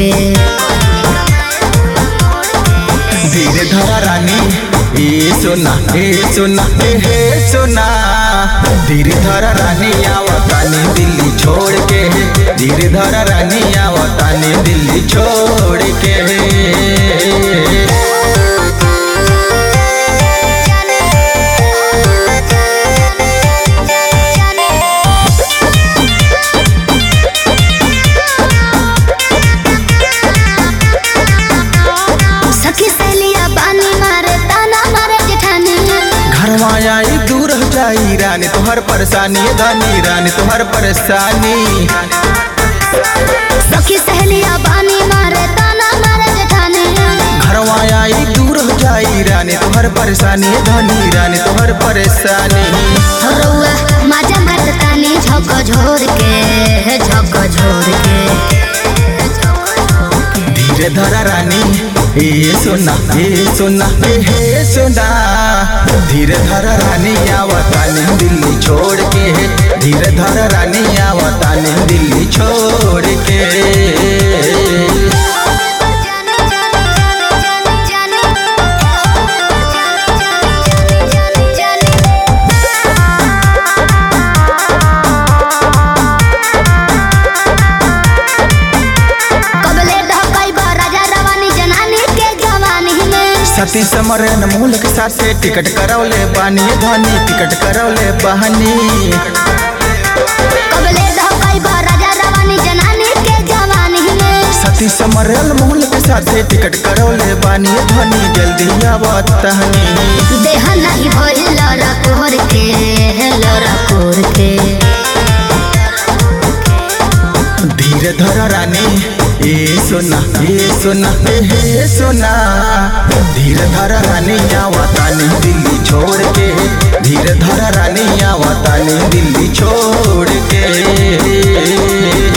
के धीरे धरा रानी ए सोना ए सोना ए हे सोना धीरे धरा रानी आवतानी दिल्ली छोड़ के धीरे धरा रानी आवतानी दिल्ली छोड़ के सखी सहेलिया बानी मारे ताना मारे जेठानी घरवा आई दूर हो जाई रानी तोहर परेशानी धनी रानी तोहर परेशानी सखी सहेलिया बानी मारे ताना मारे जेठानी घरवा आई दूर हो जाई रानी तोहर परेशानी धनी रानी तोहर परेशानी रउआ माजा मारत तानी झक झोर के झक झोर के धीरे धरा रानी ए सोना ए सोना ए हे सोना धीरे धरा रानी आवतानी दिल्ली छोड़ के धीरे धरा रानी आवतानी दिल्ली छोड़ के कबले ढकाई बा राजा रवानी जनानी के जवानी में सती समरन मूल के साथ से टिकट करौले बानी धनी टिकट करौले बहनी कबले ढकाई बा राजा रवानी जनानी के जवानी में सती समरल मूल के साथ से टिकट करौले बानी धनी जल्दी आवतहनी देह नहीं भइल लड़ा कोहर के लड़ा कोहर के धीरे धर रानी ए सोना ए सोना ए हे सोना धीरे धर रानी आवतानी दिल्ली छोड़ के धीरे धर रानी आवतानी दिल्ली छोड़ के